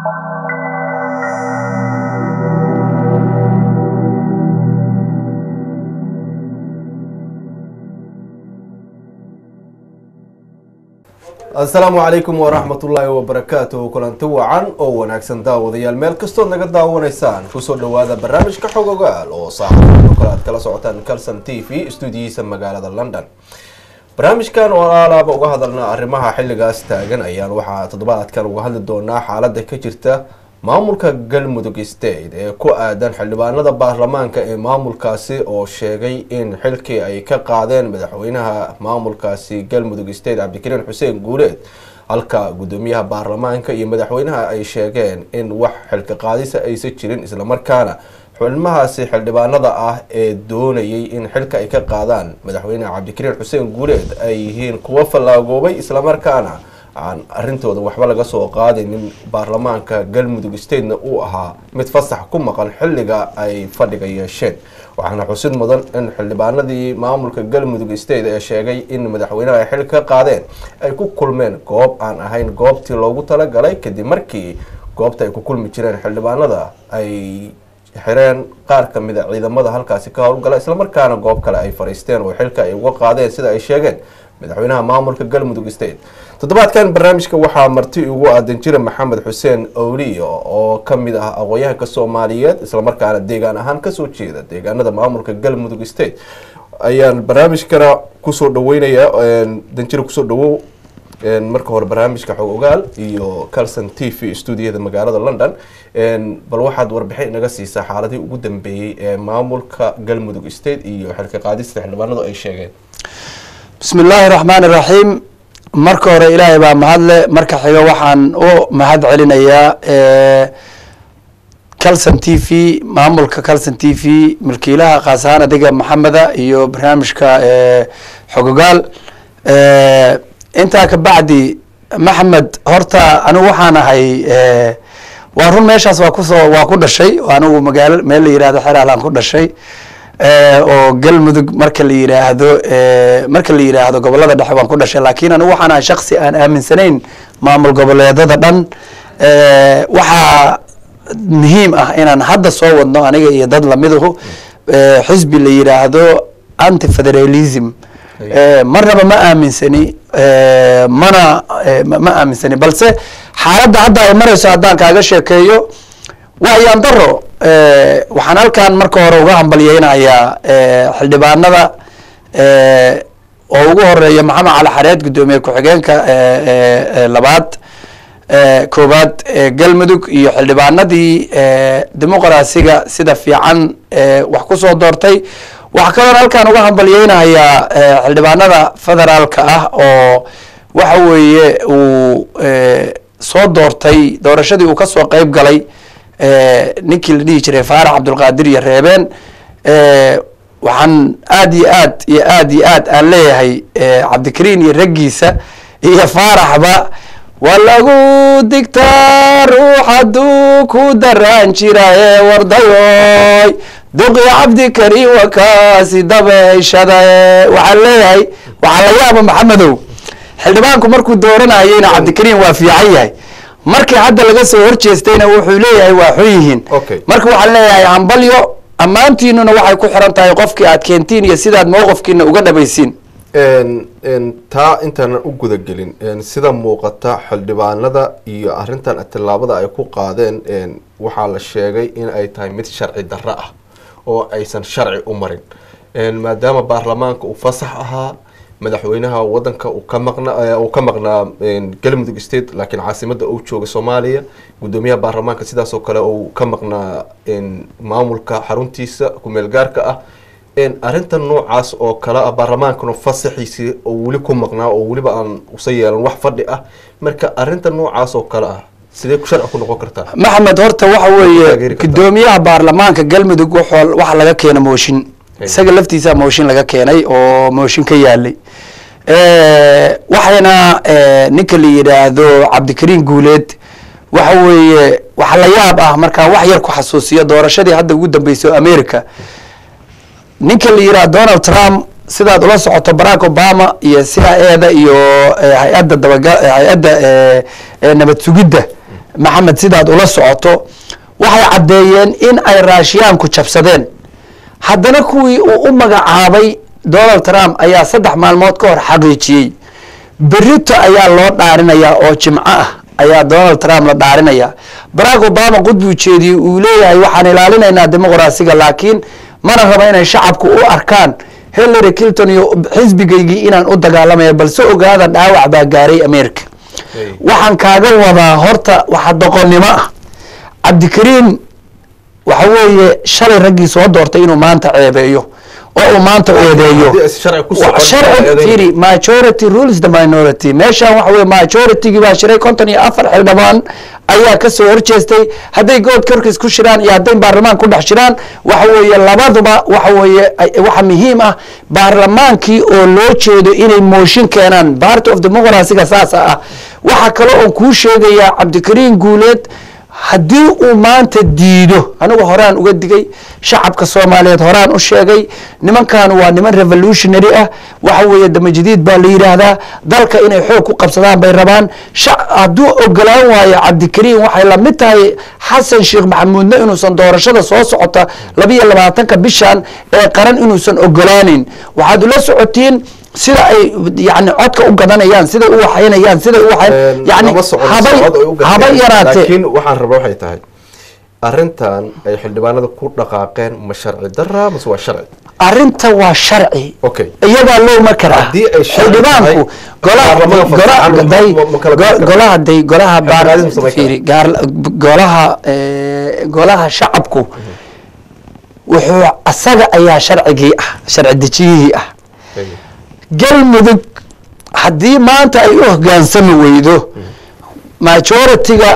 asalaamu calaykum waraxmatullaahi wabarakaatuhu kulanti wacan oo wanaagsan daawadayaal meel kastood naga daawanaysaan kusoo dhawaada barnaamijka xog ogaal oo saaxiibado kale aad kala socotaan calson t v stuudiyihiisa magaalada london barnaamijkan oo alaaba uga hadalna arrimaha xilligaas taagan ayaan waxaa toddobaadkan uga hadli doonaa xaalada ka jirta maamulka galmudug state ee ku aadan xildhibaanada baarlamaanka ee maamulkaasi oo sheegay in xilkii ay ka qaadeen madaxweynaha maamulkaasi galmudug state cabdikariin xuseen guuleed halka gudoomiyaha baarlamaanka iyo madaxweynaha ay sheegeen in wax xilka qaadisa aysan jirin islamarkaana xubnimahaasi xildhibaanada ah ee doonayay in xilka ay ka qaadaan madaxweynaha cabdikariin xuseen guuleed ay yihiin kuwo fallaagoobay islamarkaana aan arintooda waxba laga soo qaadaynin baarlamaanka galmudug statena uu ahaa mid fasax ku maqan xilliga ay fadhiga yeesheen waxaana xusid mudan in xildhibaanadii maamulka galmudug state ee sheegay in madaxweynaha ay xil ka qaadeen ay ku kulmeen goob aan ahayn goobtii loogu talagalay kadib markii goobta ay ku kulmi jireen xildhibaanada ay xireen qaar kamid a ciidamada halkaasi ka howlgala islamarkaana goob kale ay fariisteen oo xilka ay uga qaadeen sida ay sheegeen madaxweynaha maamulka galmudug state toddobaadkan barnaamijka waxaa marti ugu aadan jira maxamed xuseen owliyo oo kamid ah aqoon-yahanka soomaaliyeed islamarkaana deegaan ahaan kasoo jeeda deegaanada maamulka galmudug state ayaan barnaamijkana kusoo dhaweynaya danjira kusoo dhawow marka hore barnaamijka xog ogaal iyo calson t v stuudiyada magaalada london bal waxaad warbixin inaga siisaa xaaladii ugu dambeeyey ee maamulka galmudug state iyo xilka qaadista xildhibaanadu ay sheegeen bismi illaahi raxmaan iraxiim marka hore ilaahay baa mahadle marka xiga waxaan u mahad celinayaa calson t v maamulka calson t v milkiilaha kaas ahaan adiga maxameda iyo barnaamijka xogogaal intaa kabacdi maxamed horta anigu waxaan ahay waa run meeshaas waa kusoo waa ku dhashay anigu magaalo meel la yihahdo xeraalaan ku dhashay oo galmudug marka la yiraahdo marka la yiraahdo gobolada dhexe waan ku dhashay laakiin anigu waxaan ahay shaksi aan aaminsanayn maamul goboleedada dhan waxaa muhiim ah inaan hadda soo wadno aniga iyo dad lamiduhu xisbi la yiraahdo anti federalism marnaba ma aaminsani mana ma aaminsani balse xaaladda hadda ay marayso haddaan kaaga sheekeeyo waayaan daro waxaan halkan marka hore uga hambalyeynayaa xildhibaanada oo ugu horeeya maxamed cali xareed guddoomiye ku-xigeenka labaad koowaad galmudug iyo xildhibaanadii dimuqraasiga sida fiican wax kusoo doortay waxaa kaloon halkan uga hambalyeynayaa xildhibaanada federaalka ah oo waxa weeye uu soo doortay doorashadii uu kasoo qeyb galay ninkii la dhihi jiray faarax cabdulqaadir iyo reebeen waxaan aad iyo aad iyo aad iyo aad aan leeyahay cabdikariin iyo raggiisa iyo faaraxba waa lagu digtaa ruux hadduu ku daraan jira ee wardayoy duqi cabdikariin wakaasi dabeeshada waxaan leeyahay waxaa la yaaba maxamedow xildhibaanku markuu dooranayeyna cabdikariin waa fiican yahay markii hadda laga soo horjeestayna wuxuu leeyahay waa xun yihiin marka waxaan leeyahay hambalyo ammaantiinuna waxay ku xiran tahay qofkii aad keentiin iyo sidaad mowqifkiina uga dhabaysiin taa intaanan u gudagelin sida muuqata xildhibaanada iyo arintan tillaabada ay ku qaadeen waxaa la sheegay in ay tahay mid sharci darro ah oo aysan sharci u marin maadaama baarlamaanka uu fasax ahaa madaxweynaha wadanka uu ka maqna uu ka maqnaa galmudug state laakiin caasimada uu jooga soomaaliya guddoomiyaha baarlamaanka sidaas oo kale uu ka maqnaa maamulka xaruntiisa kumeel gaarka ah arrintan noocaas oo kale ah baarlamaankana fasaxiisii oo weli ku maqnaa oo weliba aan usa yeelan wax fadhi ah marka arrinta noocaas oo kale ah sidee ku sharci ku noqon kartaa maxamed horta waxa weeye guddoomiyaha baarlamaanka galmudug wuxuu waxa laga keena mooshin isaga laftiisa mooshin laga keenay oo mooshin ka yaalay waxayna ninka la yidhaahdo cabdikariin guuleed waxa weeye waxa la yaab ah markaan wax yar ku xasuusiyo doorashadii hadda ugu dambeysay oo america ninka la yidhaha donald trump sidaad ula socoto barack obama iyo cia eda iyo hay-adda dabaga hay-adda nabad sugidda maxamed sidaad ula socoto waxay caddeeyeen in ay raashiyaanku jabsadeen haddana kuwii uu u magacaabay donald trump ayaa saddex maalmood ka hor xaqiijiyey berito ayaa loo dhaarinayaa oo jimco ah ayaa donald trump la dhaarinaya barack obama qudbuu jeediyey uu leeyahay waxaan ilaalinaynaa dimuqraasiga laakiin mana raba inay shacabku u arkaan hillary clinton iyo xisbigaygii inaan u dagaalamaya balse ogaada dhaawac baa gaaray america waxaan kaaga wadaa horta waxa doqonnimo ah cabdikariin waxa weeye shalay raggii soo doortay inuu maanta ceebeeyo oo uu maanta eedeeyo haddii aysan sharci ku socon, sharci eedeyn. fiiri majority rules the minority meeshan waxa weye majoritygii baa shiray konton iyo afar xildhibaan ayaa kasoo horjeestay hadday good korkiis ku shiraan iyo hadday baarlamaan ku dhex shiraan waxa weeye labaduba waxa weeye ay- waxa muhiim ah baarlamaankii oo loo jeedo inay mooshin keenaan part of democracyga saasa ah waxa kale oon kuu sheegayaa cabdikariin guuleed haddii uu maanta diido anigu horaan uga digay shacabka soomaaliyeed horaan u sheegay nimankan waa niman revolutionary ah waxa weeye damajadiid baa la yidhaahdaa dalka inay xoog ku qabsadaan bay rabaan sha- hadduu ogolaan waayo cabdikariin waxay la mid tahay xasan sheekh maxamuudna inuusan doorashada soo socota labiyo labaatanka bishan ee qaran inuusan ogolaanin waxaad ula socotiin sida ay yani codka u gadanayaan siday u waxaynayaan siday u waxayn yani lama socon habay socod ay u gateen. habay yaraatee laakiin waxaan rabaa waxay tahay arrintan ay xildhibaanada ku dhaqaaqeen ma sharci dara mase waa sharci arrinta waa sharci Okay. iyagaa loo makaraa Haddii ay sharci xildhibaanku tahay, golaha baarlamaanka gola- fasaxan day- ma- ma kala go- bixi karaa? golaha day golaha baar Xildhibaanadu ma samayn fiiri gaar- golaha eh, golaha shacabku wuxuu asaga ayaa sharcigii ah sharci dejiyihii ah galmudug haddii maanta ay u hogaansami weydo majority-ga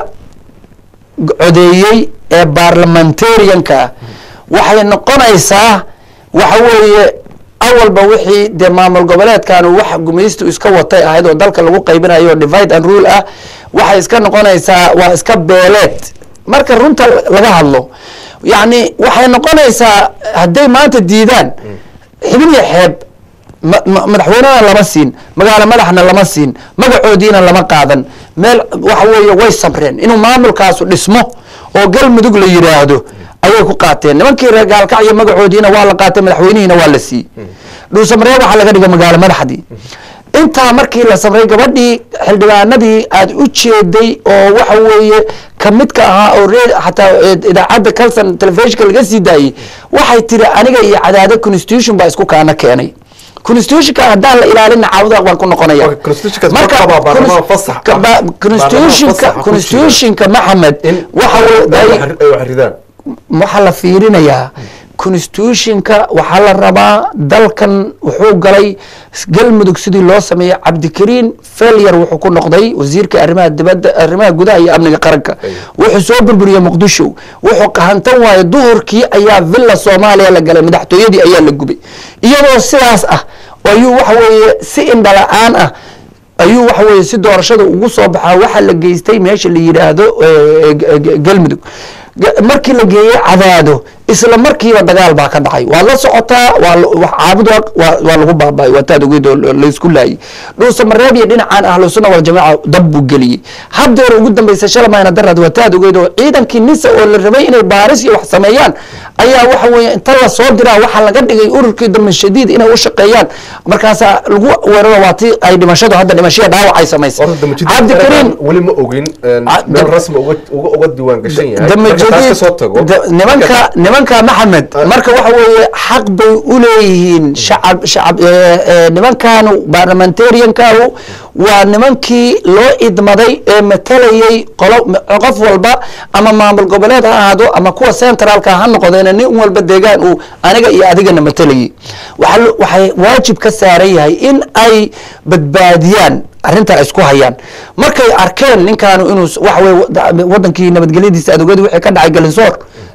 codeeyey ee baarlamentarianka waxay noqonaysaa waxa weeye awalba wixii dee maamul goboleedkan wax gumaystu iska watay ahayd oo dalka lagu qaybinayo divide and rule ah waxay iska noqonaysaa waa iska beeleed marka runta laga hadlo yacni waxay noqonaysaa hadday maanta diidaan xibin iyo xeeb ma- ma- madaxweynena lama siin magaalo madaxna lama siin magacoodiina lama qaadan meel waxa weeye way sabreen inuu maamulkaasu dhismo oo galmudug la yidhaahdo ayay ku qaateen nimankii reer gaalkacyo magacoodiina waa la qaatay madaxweynihiina waa la siiyey dhuusamareeb waxaa laga dhigay magaalo madaxdii intaa markii la samray gabadhii xildhibaanadii aad u jeeday oo waxa weeye kamidka ahaa oo re- xataa eh, idaacadda calson telefishinka laga sii daayey waxay tiri aniga iyo cadaado constitution baa isku kaana keenay constitutionka haddaan la ilaalin caawda waan ku noqonaya Okay, constitutionkaas ma qabaa baarlamaan fasax ah? ka- ba- constitutionka Baarlamaan fasax ah ku constitutionka maxamed in waxa weye ay ay- ay wax ridaan waxaa la fiirinayaa constitutionka waxaa la rabaa dalkan wuxuu galay galmudug sidii loo sameeyey cabdikariin failure wuxuu ku noqday wasiirka arrimaha dibadda arrimaha gudaha iyo amniga qaranka wuxuu soo burburiyey muqdisho wuxuu qahantan waaye duhurkii ayaa villa soomaaliya la galay madaxtooyadii ayaa la gubay iyadoo sidaas ah ayuu waxa weeye si indhala-aan ah ayuu waxa weeye si doorashada ugu soo baxaa waxaa la geystay meesha la yidhaahdo eh, g- g- galmudug Ga- markii la geeyey cadaado isla markiiba dagaal baa ka dhacay waa la socotaa waa la- wax caabud waa- waa waa lagu baaba'ay waa taad ogeyd oo la- laysku laayay dhuusamareeb iyo dhinacaan ahlu sunna wal jamaaca dab buu geliyey haddeer ugu dambaysa shalamayna daraad waa taad ogeyd oo ciidankii nisa oo la rabay inay baaris iyo wax sameeyaan ayaa waxa weeye inta la soo diraa waxaa laga dhigay ururkii damin shadiid inay u shaqeeyaan markaasaa lagu weeraro waa tii ay dhimashadu hadda dhimashada dhaawac ay samaysay horta damajidid cabdikariin weli ma ogin een, Ah, meel dam- rasmi uga uga uga diiwaan gashan yahay dama marka taas jadiid ka soo tago da- nimanka nimanka maxamed marka waxa weeye xaq bay u leeyihiin shacab shacab eh, eh, nimankanu parliamentariankanu waa nimankii loo idmaday ee matalayay qolo qof walba ama maamul goboleed ha ahaado ama kuwa centralka ha noqdeen nin walba deegaan uu aniga iyo adigana matalayay waxaa lo- waxay waajib ka saaran yahay in ay badbaadiyaan arrinta ay isku hayaan markay arkeen ninkaanu inuu s- waxa weye wada- wadankii nabadgelyadiisa aad ogeed wixii ka dhacay galinsoor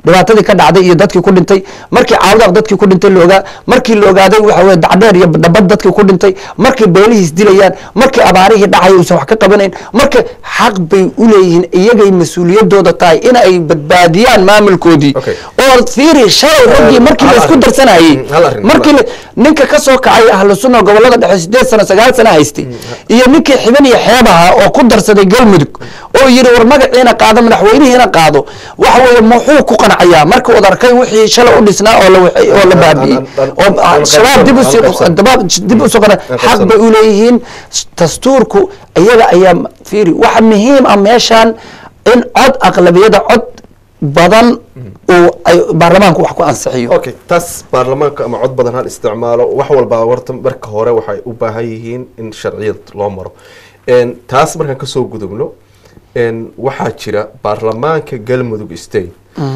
dhibaatadii ka dhacday iyo dadkii ku dhintay markii caawdaaq dadkii ku dhintay la ogaa markii la ogaaday waxa weye dacdheer iyo dhabad dadkii ku dhintay markii beelihiis dilayaan markii abaarihii dhacay uusan wax ka qabanayn marka xaq bay u leeyihiin iyagay mas-uuliyadooda tahay in ay badbaadiyaan maamulkoodii Okay. oo fiiri shalay raggii markii hal la isku arrin. darsanayay Mm, hal arrin, markii la- ninka ka soo kacay ahlu sunna gobolada dhexe sideed sano sagaal sano haystay iyo ninkii xiban iyo xeeb ahaa oo ku darsaday galmudug oo yidhi war magaciina qaado madaxweynihiina qaado waxa weeye muxuu ku qancayaa markii uu arkay wixii shalay u dhisnaa oo la waxay- oo la baabi'iyey Aan- aan- oo aan- aan shabaab dib qaybsan, usii aan qaybsan. dabaab dib usoo qana Aan xaq qaybsan. bay u leeyihiin dastuurku iyaga ayaa fiiri waxa muhiim ah meeshan in cod aqlabiyada cod badan uu ay baarlamaanku wax ku ansixiyo okay taas baarlamaanka ama cod badan hal isticmaalo wax walba warta marka hore waxay u baahan yihiin in sharciyad loo maro En, taas markaan kasoo gudubno en, waxaa jira baarlamaanka galmudug state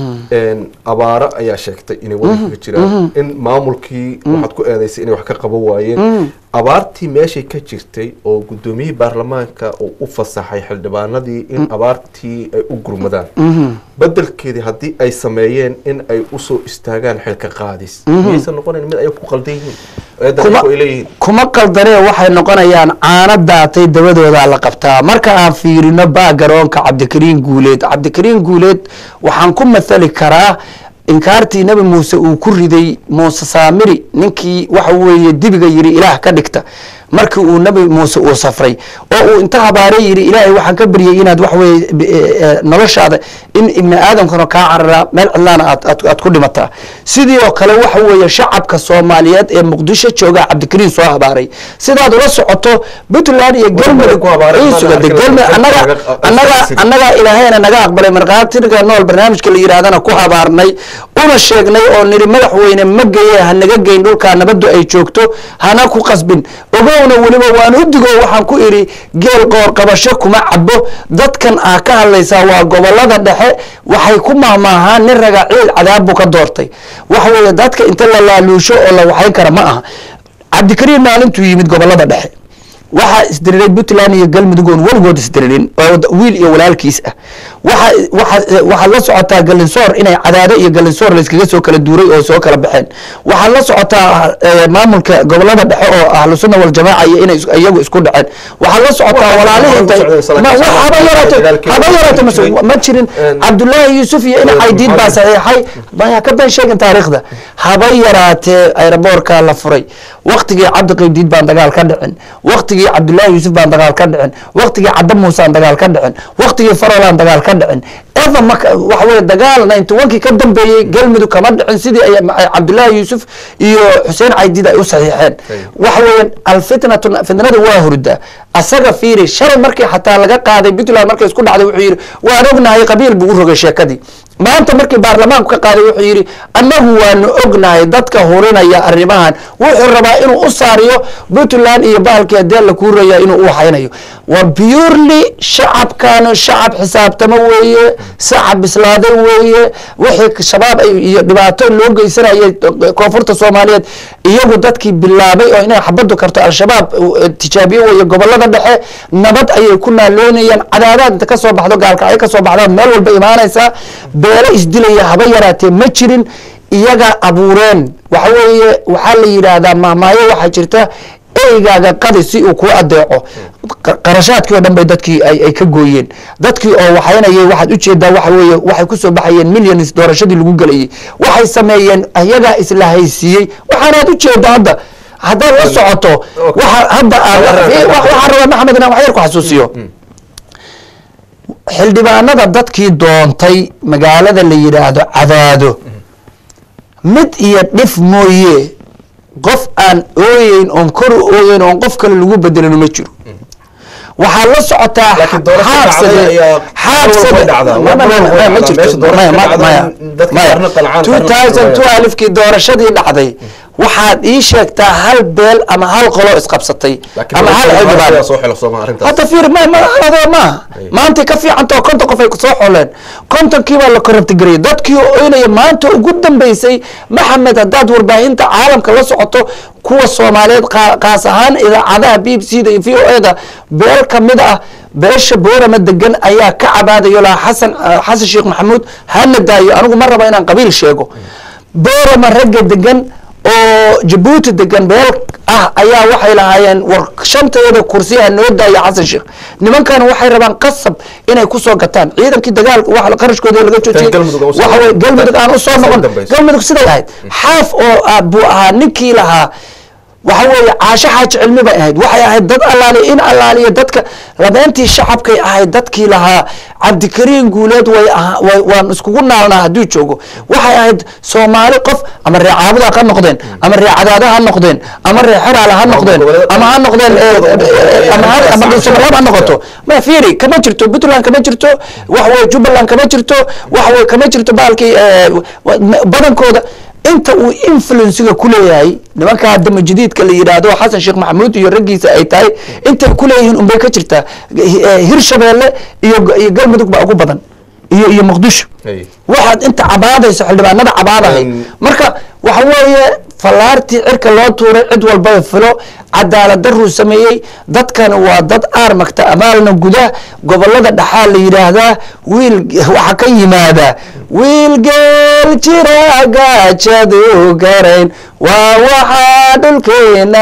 En, abaaro ayaa sheegtay inay wadanka ka jiraan in maamulkii waxaad ku eedeysay inay wax ka qaban waayeen abaartii meeshay ka jirtay oo gudoomiyihii baarlamaanka uu u fasaxay xildhibaanadii in abaartii ay u gurmadaan bedelkeedii haddii ay sameeyeen in ay usoo istaagaan xilka qaadis miyaysan noqonayn mid ay ku qaldan yihiin eedan kuma ay leeyihiin kuma qaldanee waxay noqonayaan caano daatay dabadoodaa la qabtaa marka aan fiirino baagaroonka cabdikariin guuleed cabdikariin guuleed waxaan ku mathali karaa inkaartii nebi muuse uu ku riday muuse saamiri ninkii waxa weeye dibiga yidhi ilaah ka dhigta markii uu nebi muuse uu safray oo uu inta habaaray yidhi ilaahay waxaan ka baryay inaad waxa weeye b- e- e- noloshaada in ibni aadamkana kaa cararaa meel cidlaana aad aad aad ku dhimataa sidii oo kale waxa weeye shacabka soomaaliyeed ee muqdisho jooga cabdikariin soo habaaray sidaad ula socoto puntland iyo galmudug ku habaaray, ii sugada maana galmudug arkin annaga laga- annaga laga- annagaa ilaahayna naga aqbalay markhaatiga nool barnaamijka la yidhaahdana ku habaarnay una sheegnay oo nidhi madaxweyne ma geye ha naga geyn dhulkaa nabaddu ay joogto hana ku qasbin ogowna weliba waan u digo waxaan ku idhi geel qoor qabasho kuma cabo dadkan aa ka hadlaysaa waa gobolada dhexe waxay ku mahmaahaan nin raga ciil cadaab buu ka doortay waxa weeye dadka inta la laaluusho oo la waxayn kara ma aha cabdikariin maalintuu yimid gobolada dhexe waxaa isdiriray puntland iyo galmudug oon weligood isdiririn oo wiil iyo walaalkiis ah waxa waxa waxaad la socotaa galinsoor inay cadaado iyo galinsoor layskaga soo kala duuray oo soo kala baxeen waxaad la socotaa eh, maamulka gobolada dhexe oo ahlu sunna waljamaaca iyo inay is- iyagu isku dhaceen waxaad la socotaa Waxa- walaalihii waxa intay ku socday ma- salaam- wax haba yaraato dagaalkii- haba yaraato ma soo- ma jirin En- cabdullaahi yuusuf iyo ina En- caydiid baa Maxamed- saxiixay maya ka been sheegin taariikhda haba yaraatee aeroboortka la furay waktigii cabdi qaybdiid baan dagaal ka dhicin waktigii cabdullaahi yuusuf baan dagaal ka dhicin waktigii cadda muusaan dagaal ka dhicin waktigii farolaan dagaal ka dhicin eva maka waxa weye dagaal ninety one-kii ka dambeeyey galmudug kama dhicin sidii ay ay cabdullaahi yuusuf iyo xuseen caydiid ay u saxiixeen waxa weeye alfitnatu fitnada waa hurda asaga fiiri shalay markii xataa laga qaaday puntland markay isku dhacday wuxuu yidhi waan ognahay qabiil buu u rogay sheekadii maanta markii baarlamaanku ka qaaday wuxuu yidhi annagu waanu ognahay dadka hurinaya arrimahan wuxuu rabaa inuu u saariyo puntland iyo bahalkii hadee la kuuraya inuu u waxaynayo waa purely shacabkan shacab xisaabtamo weeye shacab bislaaday weeye wixii shabaab ay- iyo dhibaato loo geysanayay koonfurta soomaaliyeed iyagu dadkii bilaabay oo inay xabadu karto al-shabaab uh, tijaabiye weeye gobolada dhexe nabad ayay ku naaloonayaan cadaadaad inta kasoo baxdo gaalkacyo kasoo baxdaa meel walba imaanaysaa beelo isdilaya haba yaraatee ma jirin iyaga abuureen waxa weeye waxaa la yidhaahdaa mahmaayo waxaa jirta eygaaga qadi si uu kuu adeeco qa- qarashaadkii oo dhan bay dadkii ay ay ka gooyeen dadkii oo waxaynayay waxaad ujeedaa waxa weeye waxay kusoo baxayeen millions doorashadii lagu gelayay waxay sameeyeen ayagaa isla haysiiyey waxaanaad ujeeda hadda haddaad la socoto waxa hadda aan waxaan rabaa maxamed inaan wax yar ku xasuusiyo xildhibaanada dadkii doontay magaalada la yidhaahdo cadaado mid iyo dhif mooye qof aan ooyeyn oon kor u ooyeyn oon qof kale lagu bedelin ma jiro waxaa la socotaa Laakiin doorasho dhacday ayaa xaabsade dhacdaa. ma- ma- ma- ma- ma jirto Meesha doorasho maya ma- dhacday, maya dadka maya qaarna qancaan, qaarna 2002 alifkii doorashadii dhacday waxaad ii sheegtaa hal beel ama hal qolo isqabsatay laakiin ama hal doorashada xildhibaan ayaa soo xilo sooma arrintaas hadda fiir ma madaxdooda maaha maantay ka fiicantao konton qof ay soo xoleen kontonkii baa la korabtigarayay dadkii oo oynaya maanta ugu dambeysay maxamed haddaad warbaahinta caalamka la socoto kuwa soomaaliyeed qaa- qaas ahaan idaacadaha b b c da iyo v o e da beel kamid ah beesha boorama degan ayaa ka cabaadayo lahaa xasan xasan sheekh maxamuud hana daayo anigu ma raba inaan qabiil sheego boorama ragga degan oo jabuuti degan beel ah ayaa waxay lahaayeen war shanteeda kursi ha noo daayo xasan sheekh nimankan waxay rabaan qasab inay kusoo gataan ciidankii dagaalka wax qarashkooda laga joojiyey Galmudug aan usoo waxa weye noqon. galmudug aan usoo Taas noqon ugu dambayso. galmudug siday ahayd xaaf oo ah buu ahaa ninkii lahaa waxa weeye caasho xaaji cilmi bay ahayd waxay ahayd dad allaaliya in allaaliya dadka labeentii shacabkay ahayd dadkii lahaa cabdikariin guuleed way ahaa way- waan iskugu naalnaa hadduu joogo waxay ahayd soomaali qof ama ree caabuda ha noqdeen ama ree cadaada ha noqdeen ama ree xeraala ha noqdeen ama ha noqdeen eh, eh, ama ha- ama dhuusamareeb ha noqoto ma fiiri kama jirto puntland kama jirto waxa weye jubbaland kama jirto waxa weye kama jirto baalkii eh, wa- badankooda inta uu influenciga ku leeyahay nimanka dama jadiidka la yidhaahdo xasan sheekh maxamuud iyo raggiisa ay tahay intay ku leeyihiin unbay ka jirtaa Eh, hirshabeelle iyo iyo galmudug baa ugu badan iyo iyo muqdisho Hey. waxaad inta cabaadayso xildhibaanada cabaadahay Um, marka waxa weeye fallaartii cirka loo tuuray cid walbaba filo cadaalad daruu sameeyey dadkan waa dad aarmagta amaalna guda gobolada dhaxaa la yidhaahdaa wiil waxaa ka yimaada wiil geel jira gaajadu garayn waa waxaa dhulkeena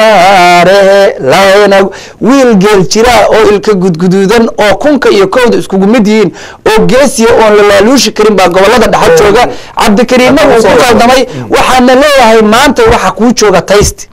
ogaare layna wiil geel jira oo ilka gudguduudan oo kunka iyo kowda iskugu mid yihiin oo geesiya oon la laaluushi karin baa gobolada dhaxa jooga cabdikariinna uu ku qaldamay waxaana leeyahay maanta waxa kuu jooga taysti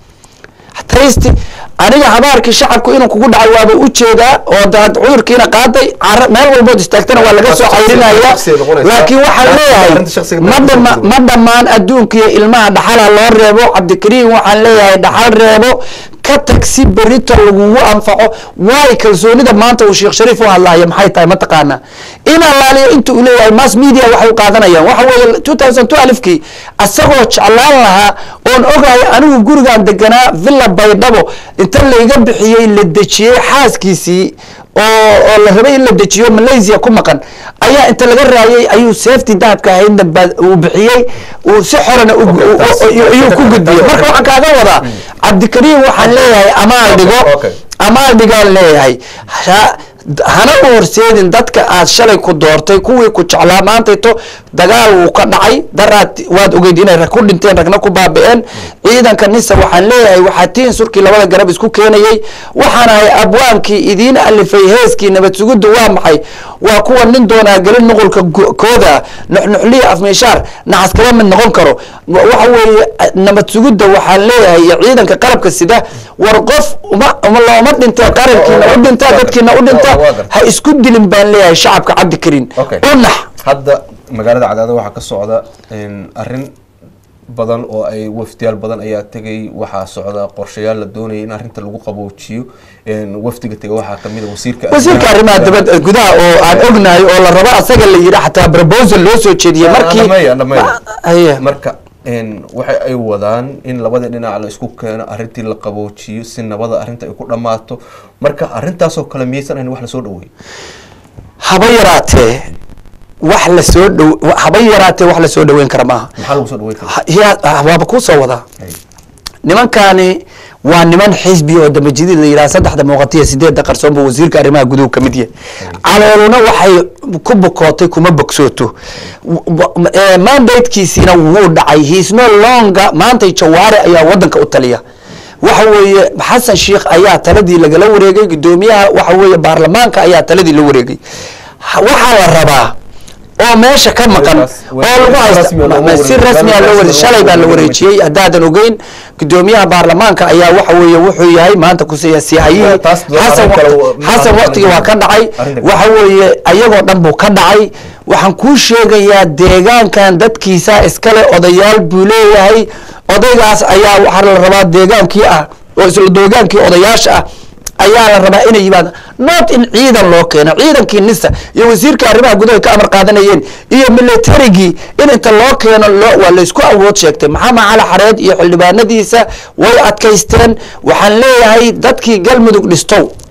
taysti aniga habaarkii shacabku inuu kugu dhacay waaba u jeedaa oo daad cudurkiina qaaday cara meel walbood istaagtana waa laga soo cayrinaya shakhsiga noqonaysa. laakiin waxaan leeyahay Arrinta shakhsiga ma noqonaysa. dhama ma dhammaan adduunka iyo ilmaha dhaxala loo reebo cabdikariin waxaan leeyahay dhaxal reebo ka tag si berito lagugu anfaco waay kalsoonida maanta uu sheekh shariif u hadlaya maxay tahay mataqaana in allaaliyo inta uu leeyahay mass media waxay u qaadanayaan waxa weeye two thousand two alifkii asagoo jeclaan lahaa oon ogahay anigu gurigaan deganaa villa baydhabo inta layga bixiyey la dejiyey xaaskiisii oo oo la rabay in la dejiyo malaysia ku maqan ayaa inta laga raayay ayuu safety dahabka ahaydna ba- uu bixiyey uu si xorana u- Okay, u- taas- u- ayuu ku gudbiyey marka waxaan kaaga wadaa cabdikariim waxaan leeyahay amaal dhigo okay. amaal dhigaan leeyahay Ha- hana u horseedin dadka aad shalay ku doortay kuwii ku jeclaa maantayto dagaal wuu ka dhacay daraad waad ogeyd inay rag ku dhinteen ragna ku baabi'een ciidanka nisa waxaan leeyahay waxaa tiin surkii labada garab isku keenayey waxaan ahay abwaankii idiin alifay heeskii nabad suguddu waa maxay waa kuwa nin doonaa gelin nuqulka go- kooda nuxnuxliya afmeeshaar naxas kala mid noqon karo Wa- waxa weeye nabad sugudda waxaan leeyahay iyo ciidanka qalabka sida war qof uma uma looma dhintee qarankiina u dhintaa dadkiina u dhintaa waa gartay. ha isku dilin baan leeyahay shacabka cabdikariin Okay. u nax hadda magaalada cadaada waxaa ka socda een, arrin badan oo ay wafdiyaal badan ayaa tegay waxaa socda qorshayaal la doonaya in arrinta lagu qaboojiyo een, wafdiga tega waxaa kamid a wasiirka wasiirka arrimaha dibadda gudaha oo aan ognahay oo la rabo asaga la yidhi xataa proposal loo soo jeediyey markii Dhammeeya, dhammeeya. Ma- haye. marka een, waxa ay wadaan in labada dhinac la isku keeno arrintii la qaboojiyo si nabada arrinta ay ku dhammaato marka arrintaasoo kale miyaysan ahayn wax lasoo dhaweey haba yaraatee wax la soo dhow haba yaraatee wax la soo dhoweyn kara maaha maxaa lagu soo dhaweyn karaa Ha- yaa- waaba kuu soo wadaa Hay. nimankani waa niman xisbi oo damajidid la yidhaha saddexda muuqatiya sideedda qarsoon buu wasiirka arrimaha guduhu ka mid yahay calooluna waxay ku bukootay kuma bogsooto mandatekiisiina wuu dhacay he's no longer maantay jawaare ayaa wadanka u taliya waxa weeye xasan sheikh ayaa taladii lagala wareegay gudoomiyaha waxa weeye baarlamaanka ayaa taladii la wareegay Ha- waxaa la rabaa oo meesha ka maqan Weligaas- oo lagu haysta rasmi ah looma ma- si wareegin. rasmi ah loo wareegay shalay baa la wareejiyey haddaadan ogeyn gudoomiyaha baarlamaanka ayaa waxa weeye wuxuu yahay maanta kusiyaasiyahayihii Taas doo- xasan arrin kale waqti- oo- xasan waqtigi waa ka dhacay Arrin kale. waxa weeye ayagoo dhan buu ka dhacay waxaan kuu sheegayaa deegaankan dadkiisa iskale odayaal buu leeyahay odaygaas ayaa waxaa la rabaa deegaankii ah oo isla deegaankii odayaasha ah ayaa la rabaa inay yimaadaan not in ciidan loo keeno ciidankii nisa iyo wasiirka arrimaha gudaha ka amar qaadanayeen iyo militarigii in inta loo keeno loo waa laysku awood sheegtay maxamed cali xareed iyo xildhibaanadiisa way adkaysteen waxaan leeyahay dadkii galmudug dhistow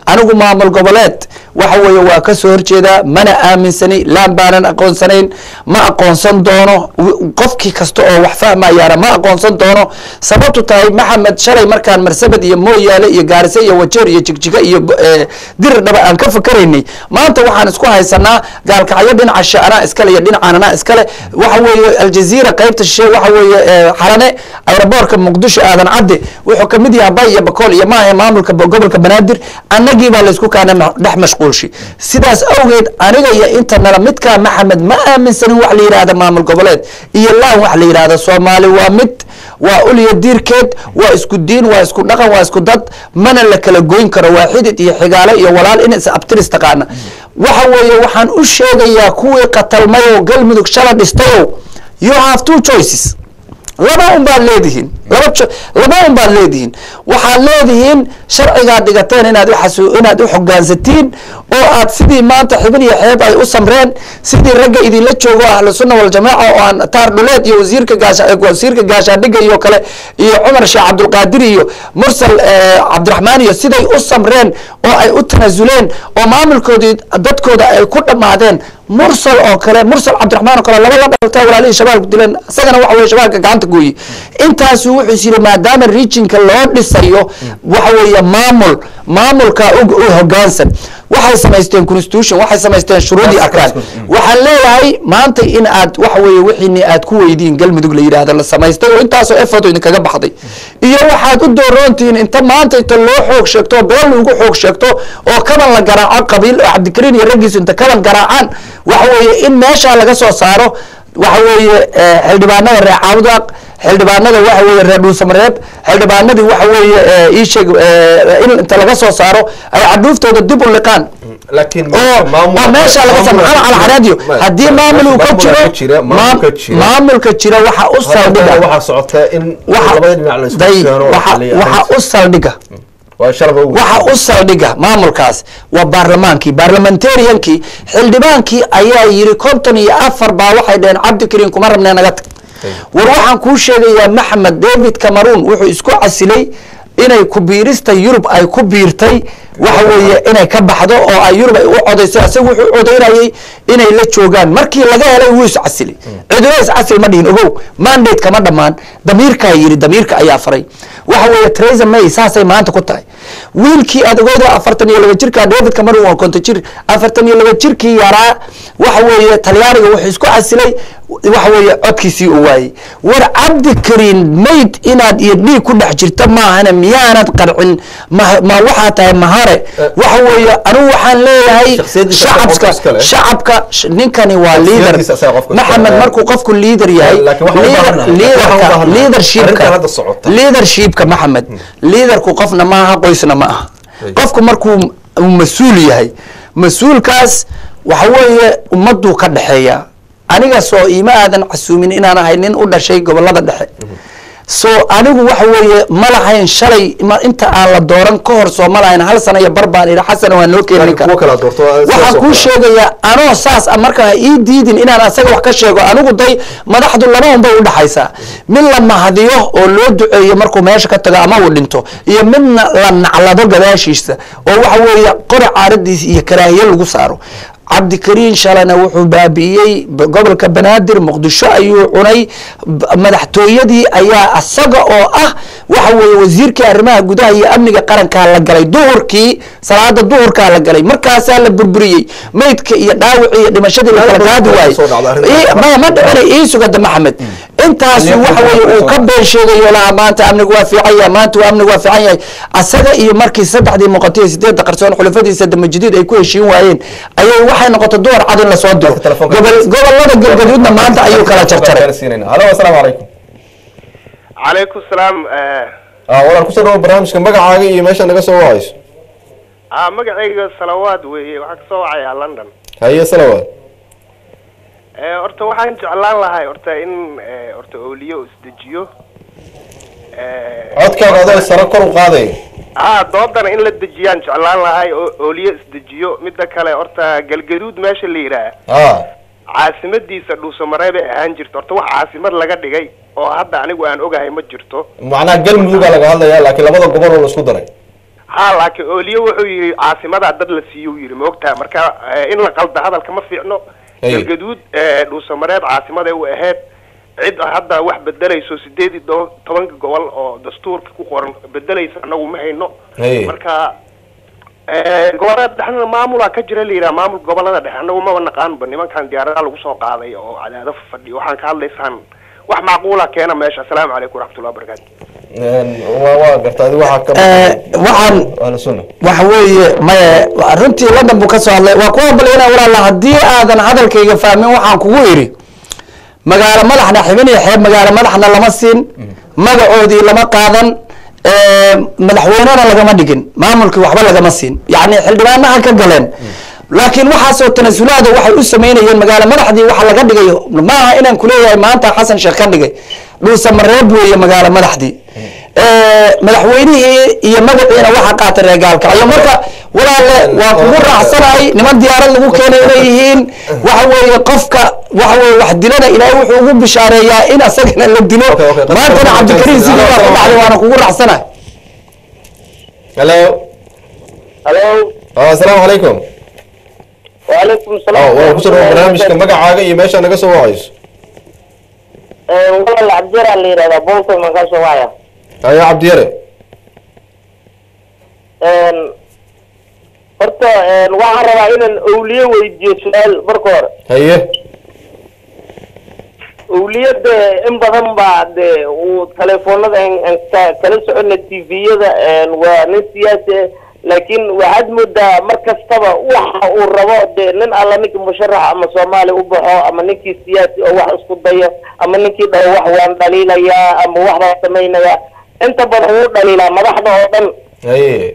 anigu maamul goboleed waxa weeye waa ka soo horjeedaa mana aaminsani laan baanan aqoonsanayn ma aqoonsan doono w- qofkii kasta oo wax fahmayaana ma aqoonsan doono sababtu tahay maxamed shalay markaan marsabad iyo mooyaale iyo gaarise iyo wajeer iyo jigjiga iyo go- eh, dirir dhaba aan ka fakaraynay maanta waxaan isku haysanaa gaalkacyo dhinaca shaanaa iskale iyo dhinacan anaa iskale waxa weeye aljaziira qaybta shishe waxa weeye eh, xalane aeroboortka muqdisho aadan cadde wuxuu kamid yahay bay iyo bakool iyo maahe maamulka bo- gobolka banaadir annagii baa laysku kaana ma- dhex mashquulshi sidaas awgeed aniga iyo inta nala midkaa maxamed ma aaminsanin wax la yidhaahda maamul goboleed iyo laan wax la yidhaahda soomaali waa mid waa uliya diirkeed waa isku diin waa isku dhaqan waa isku dad mana la kala goyn karo waa xidid iyo xigaale iyo walaal in is abtiris taqaana waxa weeye waxaan u sheegayaa kuwii qatalmayow galmudug shala dhistayow you have two choices laba un baad leedihiin laba jo- laba un baad leedihiin waxaad leedihiin sharcigaad dhigateen inaad uxasu inaad u xogaansatiin oo aad sidii maanta xibin iyo xeeb ay u samreen sidii ragga idinla joogo ahlu sunna waljamaaca oo aan taar dhuleed iyo wasiirka gaasha wasiirka gaashaadhiga iyo kale iyo cumar sheekh cabdulqaadir iyo mursal eh, cabdiraxmaan iyo siday u samreen oo ay u tanaasuleen oo maamulkoodii dadkooda ay ku dhammaadeen mursal oo kale mursal cabdiraxmaan oo kale laba la dhalta walaalihii shabaabku dileen isagana waxa weye shabaabka gacanta gooye intaasu wuxuu is yidhi maadaama regionka loo dhisayo waxa weeye maamul maamulka u u hogaansan waxay samaysteen constitution waxay samaysteen shuruudii arkaan waxaan leeyahay maanta in aad waxa weeye wixiini aad ku weydiin galmudug la yidhaahdo la samaystay oo intaasoo effort idinkaga baxday iyo waxaad u dooroontihiin inta maanta inta loo xoog sheegto oo beel lagu xoog sheegto oo kaban la garaaco qabiil oo cabdikariin iyo raggiisu inta kaban garaacaan waxa weeye in meeshaa laga soo saaro waxa weeye eh, xildhibaanada reer caawdaaq xildhibaanada waxa weeye reer dhuusamareeb xildhibaanadii waxa weeye eh, ii sheeg eh, in inta laga soo saaro ay cadhuuftooda dib u liqaan laakiin oo oo meesha laga soo maxaa cala xaraadiyo haddii maamul uu ka jiro maamulka jira maamulka jira waxa u saldhiga waxaa socota in waxa labada dhinac la isku day keeno oo waxa xaliya waxa u saldhiga waa sharba ugu waxa u saldhiga maamulkaas waa baarlamaankii baarlamentariankii xildhibaankii ayaa yiri konton iyo afar baa waxay dhaheen cabdikariin kuma rabnee naga tag war waxaan kuu sheegayaa maxamed david cameroon wuxuu isku casilay inay ku biirista yurub ay ku biirtay waxa weeye inay ka baxdo oo ay yurub ay u codaysay isaga wuxuu codaynayay inay la joogaan markii laga helay wuu iscasilay cidina iscasil ma dhihin ogow mandate kama dhammaan damiirkaa yiri damiirka ayaa faray waxa weeye Theresa May saasay maanta ku tahay wiilkii aad ogeyda afartan iyo laba jirka David Cameron waa konton jir afartan iyo laba jirkii yaraa waxa weeye talyaaniga wuxuu isku casilay waxa weeye codkiisii uu waayey war cabdi kariin mayd inaad iyo dhiig ku dhex jirta maahane miyaanad qarcin ma ma waxaa tahay mahare waxa weeye anigu waxaan leeyahay Shakhsiyadiisa shacabka qofka iska leh. shacabka sh- ninkani waa leader Shakhsiyadiisa asaga qofka iska maxamed leh. markuu qofku leader yahay Laakiin waxaan u leader- baahanahay- waxaan u leaderka baahanahay. leadershipka Arrintan hadda socota. leadershipka maxamed leaderku qofna maaha qoysna ma aha Ay. qofku markuu uu mas-uul yahay mas-uulkaas waxa weeye ummaduu ka dhexeeya aniga soo iima aadan casuumin inaan ahay nin u dhashay gobolada dhexe so anigu waxa weeye ma lahayn shalay ma- inta aan la dooran ka hor soo ma lahayn hal sana iyo bar baan idhi xasana waa noo keeni kuwa kala doorto waxaan kuu sheegayaa anoo saas ah marka ha ii diidin inaan asaga wax ka sheego anigu day madaxdu laba un bay u dhaxaysaa mid la mahadiyo oo loo duceeyo markuu meesha ka tago ama uu dhinto iyo midna la naclado gadaashiisa oo waxa weeye qori caaradiis iyo karaahiye lagu saaro cabdikariin shalana wuxuu baabi'iyey b- gobolka banaadir muqdisho ayuu cunay b- madaxtooyadii ayaa asaga oo ah waxa weeye wasiirkii arrimaha gudaha iyo amniga qarankaa la galay duhurkii salaada duhurkaa la galay markaasaa la burburiyey meydka iyo dhaawicii iyo dhimashadii la kala qaadi waayey soo dhacda arrinta. Ii- ma ma dhicina ii sugada maxamed intaasu Aniga waxa weeye uu ka been sheegayo laha maanta amnigu waa fiican yahay maanta waa amnigu waa fiican yahay asaga iyo markii saddexdii muuqatay iyo sideedda qarsoon xulafadiisa damajidiid ay ku heshiin waayeen ayay waxay noqotay duhar cad in lasoo diro Dadka telefoonka- Gobol- gobolada galgaduudna maanta ayuu kala jarjaray halo asalaamu calaykum calaykum salaam ah walaal ku soo dhawo barnaamijka magacaaga iyo meesha naga soo wacayso ah magacayga salawaad weeye waxaa kasoo wacayaa london haye salawaad Eh, horta waxaan jeclaan lahay horta in eh, horta ooliyo isdejiyo Eh, codkaaga adoo sare kor u qaaday ah doodana in la dejiyaan jeclaan lahay oo ooliyo isdejiyo midda kale horta galgaduud meesha la yidhaah ah caasimadiisa dhuusamareeb ay ahaan jirto horta wax caasimad laga dhigay oo hadda anigu aan ogahay ma jirto macnaha galmudugaa laga hadlaya laakiin labada gobol oo la isku daray ha laakiin ooliyo wuxuu yidhi caasimadaa dad la siiyo uu yidhi maogtaha marka eh, in la qalda hadalka ma fiicno Hey. galgaduud eh, dhuusamareeb caasimaday u ahayd cid hadda wax bedelayso sideed iyo toban- tobanka gobol oo dastuurka ku qoran bedelaysa anagu ma hayno Hey. marka eh, gobolada dhexna maamulaa ka jira la yidhaha maamul gobolada dhexe anagu maba naqaanba nimankan diyaaradaha lagu soo qaaday oo cadaado fadhiyo waxaan ka hadlaysaan wax macquula keena meesha asalaamu calaykum waraxmatullahi wabarakaatu waa waa garta adi waxaa ka Eh, waxaan ahlu sunna waxa weeye maye runtii london buu ka soo hadlay waa ku hambalyana walaala haddii aadan hadalkayga fahmin waxaan kugu idhi magaalo madaxna xibin iyo xeeb magaalo madaxna lama siin magacoodii lama qaadan eh, madaxweynena lagama dhigin maamulkii waxba lagama siin yacni xildhibaanaha ka galeen laakiin waxaasoo tanasulaada waxay u samaynayeen magaalo madaxdii waxa laga dhigayo maaha inaan kuleeyahay maanta xasan sheekh ka dhigay dhuusamareeb weeye magaalo madaxdii Eh, madaxweynihii iyo magaciina waxaa qaatay reer gaalkacyo marka walaalle waa kugu raacsanahay niman diyaarad lagu keenay inay yihiin waxa weeye qofka waxa weye wax dilana ilaahay wuxuu ugu bishaareeyaa in asagana la dilo Okay, okay, qadka maantana waa cabdikariim sidii baa ku dhacday waana kugu raacsanahay hello halo Ah, asalaamu calaykum wacalaykum Oh, salaam waa ku soo dhawaad barnaamijka magacaaga iyo meesha naga soo wacayso walaal cabdira la yidhahdaa bolton baan kasoo wacaya ayo cabdiyare horta waxaan rabaa inaan owliye weydiiyo su-aal marka hore haye owliye dee in badan baa dee uu telefoonada aan- aan ka- kala socona tviyada waa nin siyaasi ah laakiin waxaad moodaa mar kastaba waxa uu rabo dee nin alla ninkii musharax ama soomaali u baxo ama ninkii siyaasi oo wax isku dayo ama ninkii dhaho wax waan dhaliilayaa ama wax baan samaynayaa inta badan wuu dhaliilaa madaxda oo dhan haye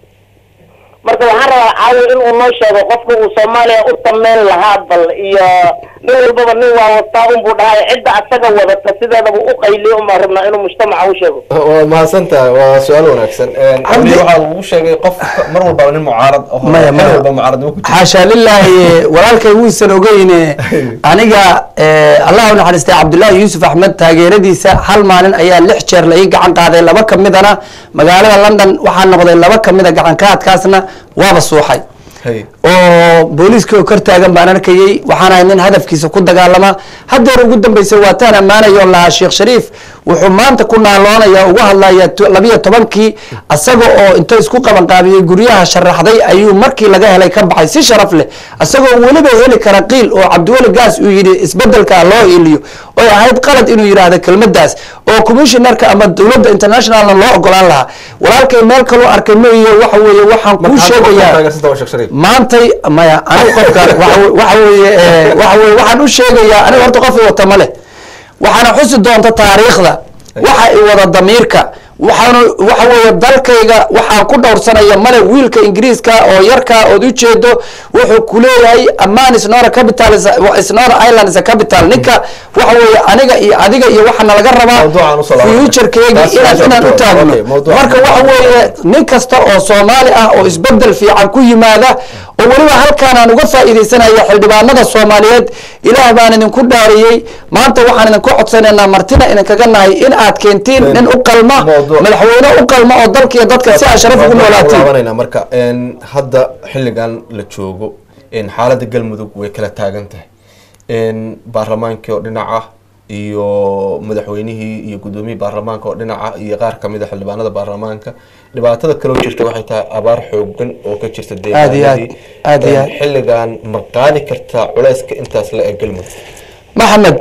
marka waxaan rabaa caawi in uu noo sheego qofka uu soomaaliya u sameyn lahaa bal iyo nin walbaba nin waa wataa unbuu dhahay cidda asaga wadata sideedaba u qayliyo umaa rabnaa inuu mujtamaca u sheego waa mahadsantahay waa su-aal wanaagsan Cabdi- cabdi waxaa lagu sheegay qof mar walbaba nin mucaarad oo Maya, mar maya. walba mucaarad uu ku jiro xaasha lilaahi walaalkay wuusan ogeyne aniga eh, allah u naxariistay cabdullaahi yuusuf axmed taageeradiisa hal maalin ayaa lix jeer la ii gacan qaaday laba ka midana magaalada london waxaa noqday laba ka mida gacan qaadkaasna waaba suuxay haye oo booliiska oo kor taagan baan arkayey waxaan ahay nin hadafkiisa ku dagaalama haddeer ugu dambeysay waataan ammaanayo lahaa sheekh shariif wuxuu maanta ku naaloonaya uga hadlaya to- labiyo tobankii asaga oo inta isku qabanqaabiyey guryaha sharaxday ayuu markii laga helay ka baxay si sharaf leh asagoo weliba heli kara qiil oo cabdiweli gaas uu yidhi isbedelka loo iliyo oy ahayd qalad inuu yidhaahdo kelmadaas oo commissionerka ama dowladda internationalna loo ogolaan lahaa walaalkay meel kaloo arkay mooye waxa weeye waxaan kuu sheegayaa taageersanta waa sheekh shariif maantay maya anigu qofka waxa we- waxa weeye eh, waxa weye waxaan u sheegayaa aniga horta qof i wata ma leh waxaana xusi doonta taariikhda waxa i wada damiirka waxaanu waxa weeye dalkayga waxaan ku dhowrsanaya male wiilka ingiriiska oo yarka ood u jeedo wuxuu ku leeyahay aman is not a capital is a- is not a island is a capital ninka waxa weeye aniga iyo adiga iyo waxaana laga rabaa Mawduucan u soo laabanaya. futurekeegi Taas- inaan taas inaan u okay, taagno mawduucan. marka waxa weeye nin kasta oo soomaali ah oo isbedel fiican ku yimaada oo weliba halkaan aan uga faa'iidaysanaya xildhibaanada soomaaliyeed ilaah baan idinku dhaariyey maanta waxaan idinku codsanaynaa martina idinkaga nahay in aad keentiin nin u qalma Mawduuc. madaxweyne u qalma oo dalka iyo dadka si aad sharaf ugu noolaatiin laabanayna marka een, hadda xilligan la joogo een, xaaladda galmudug way kala taagan tahay een, baarlamaankii oo dhinac ah iyo madaxweynihii iyo gudoomiyihii baarlamaanka oo dhinac ah iyo qaar kamid a xildhibaanada baarlamaanka dhibaatada kaloo jirta waxay tahay abaar xoogan oo ka jirta Aad iyo aad, deegaanadii aad iyo Een, aad. xilligan ma qaadi kartaa culeyska intaas la eg galmudug maxamed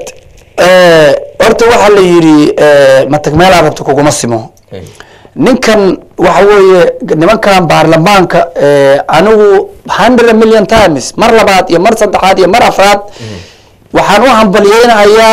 eh, horta waxaa la yidhi eh, matag meelaa rabta kuguma simo ninkan waxa weeye nimankan baarlamaanka eh, anigu hundred million times mar labaad iyo mar saddexaad iyo mar afraad waxaan u hambalyeynayaa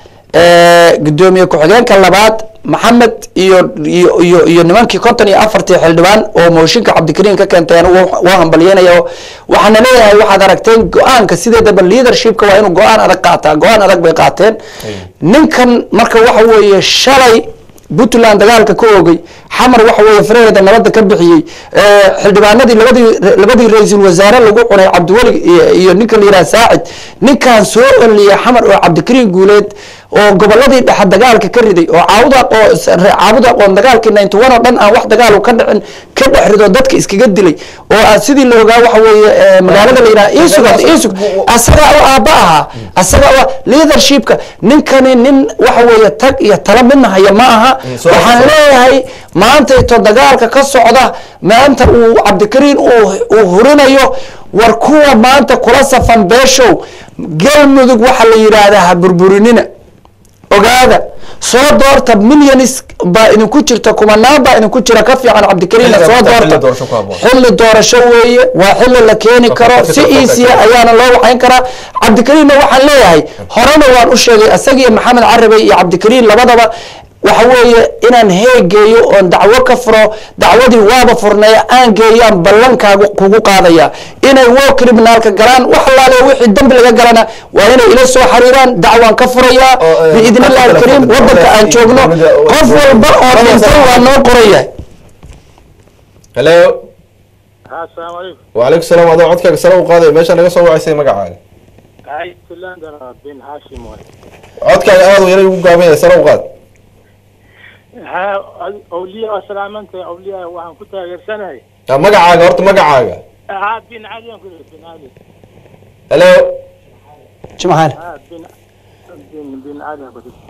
eh, gudoomiye ku-xigeenka labaad maxamed iyo iyo iyo iyo nimankii konton iyo afartii xildhibaan oo mooshinka cabdikariim ka keentay anigu waa hambalyeynaya waxaana leeyahay waxaad aragteen go-aanka sideedaba leadershipka waa inuu go-aan adag qaataa go-aan adag bay qaateen ninkan marka waxa weeye shalay puntland dagaalka ka oogay xamar waxa weeye faraheeda nabadda ka bixiyey Eh, xildhibaanadii labadii labadii ra-iisul wasaare lagu cunay cabdiweli iyo- iyo ninka la yidhaha saacid ninkan soo oliyay xamar oo cabdikariin guuleed oo goboladii dhexe dagaalka ka riday oo caawuda oo caawuda aqoon dagaalkii ninety one oo dhan aan wax dagaal ka dhicin ka dhex rido dadka iskaga dilay oo ah sidii la ogaa waxa weeye eh, magaalada la yidhaha iisugad iisug asagaa oo aabba ahaa asagaa oo leadershipka ninkani nin waxa weeye tag iyo tala midna haya ma aha soo waxaan soo. leeyahay maanta ito dagaalka ka socda maanta uu cabdikariin uu uu hurinayo war kuwa maanta kula safan beeshow galmudug waxa la yidhaahdaa ha burburinina ogaada soo doorta milyanis baa idinku jirta kumanaan baa idinku jira ka fiican cabdikariinna Xilliga soo maanta xilli doorta doorasho ku habboon. xilli doorasho weeye waa xilli la keeni Qofka karo qofka si qofka easya qofka. ayaana loo waxayn karaa cabdikariinna waxaan leeyahay horena waan u sheegay isagiyo maxamed carabe iyo cabdikariin labadaba waxa weeye inaan heegeeyo oon dacwo ka furo dacwadii waaba furneeya aan geeyaan ballankaagu kugu qaadaya inay wo criminaalka galaan wax allaale wixii dambi laga galana waa inay ila soo xariiraan dacwaan ka furayaa Oo, eh, biidni illahi qofka alkariim kale- wadanka aan joogno dowladda- qof walba oo dowladda- dhintan waa noo qorayahay hello asalaamu calaykum wacalaykum salaam adoo codkaaga sare u qaadaya meesha naga soo wacaysay magacaaga Iceland bin Hashim waay codkaaga aad u yaray ugu gaaban yahay sare u qaad ha awliya waa salaamanta awliya waxaan ku taageersanahay Ah, magacaaga horta magacaaga ha bin cali aan ku leeyahay bin cali hello jimcaale ha bin bin bin cali aan ku leeyahay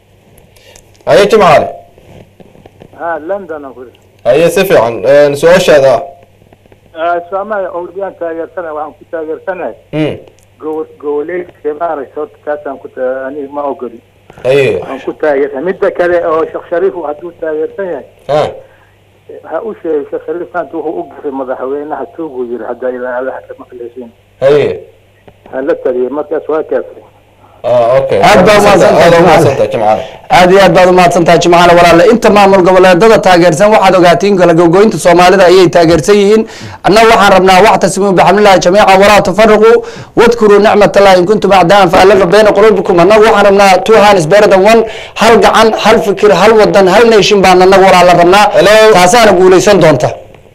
haye jimcaale ha london aan ku leeyahay haye si fiican Een, su-aashaada ah soomaaliya awliyaan taageersanahay waxaan ku taageersanahay Hmm, gobo goboleedka maaragtay horta kaasaan ku ta- aniga ma ogoli haye waxaan ku taageersan midda kale oo sheekh shariif hadduu taageersan yahay ha ha u sheegay sheekh shariif maanta wuxuu u gafay madaxweynaha tuuguu yiri hadda ilaa alla ka maqleysiin haye ha la taliyay markaas waa kaafay ah okay Aad baa umahadsantahay, aad baa Jimcaale. umahadsantahay jimcaale aad iyo aad baad umahadsan tahay jimcaale walaale inta maamul goboleedada taageersan waxaad ogaatiin kala gogoynta soomaalida ayay taageersan yihiin annaga waxaan rabnaa wactasimuu bixamdillahi jamiican walaa tufariquu wadkuruu nicmat allahi in kuntum acdaan faalafa bayna quluubikum annaga waxaan rabnaa two hands better than one hal gacan hal fikir hal wadan hal nation baan annaga walaala rabnaa Hello. taasaana guuleysan doonta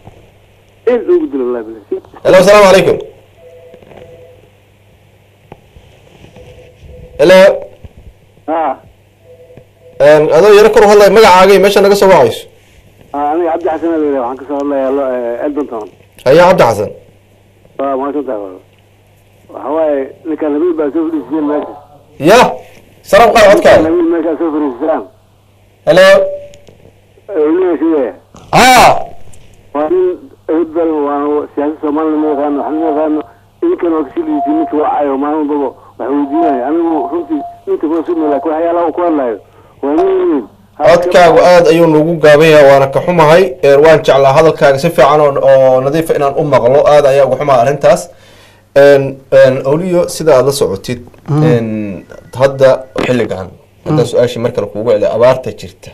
hello asalaamu calaykum hello ها Een, adoo yaro kor u hadlaya magacaaga iyo meesha naga soo wacayso aniga cabdi xasan la yidhaha waxaan kasoo hadlayaa eldontown haye cabdi xasan waa mahadsantahay walaal waxa waaye ninkan nabiil baa soo fadhiisiyeen meesha ya sare u qaad codkaaga nabiil meeshaa soo fadhiisisaan hello ilmiga sidee ah waa nin hebel waa siyaasad soomaalina ma yaqaano waxna ma yaqaano idinkan waa kasii liitiin ninka wacayo maalin walbaba wax weydiinayo anigu runtii ninka kuma sugna laakiin waxyaalaha uu ku hadlayo waa nin weyn codkaagu aad ayuu nagu gaaban yahay waana ka xumahay Een, waan jeclaa hadalkaaga si fiican oo oo nadiifa inaan u maqlo aad ayaa uga xumaa arrintaas Een, een, oliyo sida aad la socotid een, hadda xilligan hadda su-aashii mar kale kuugu celiya abaarta jirta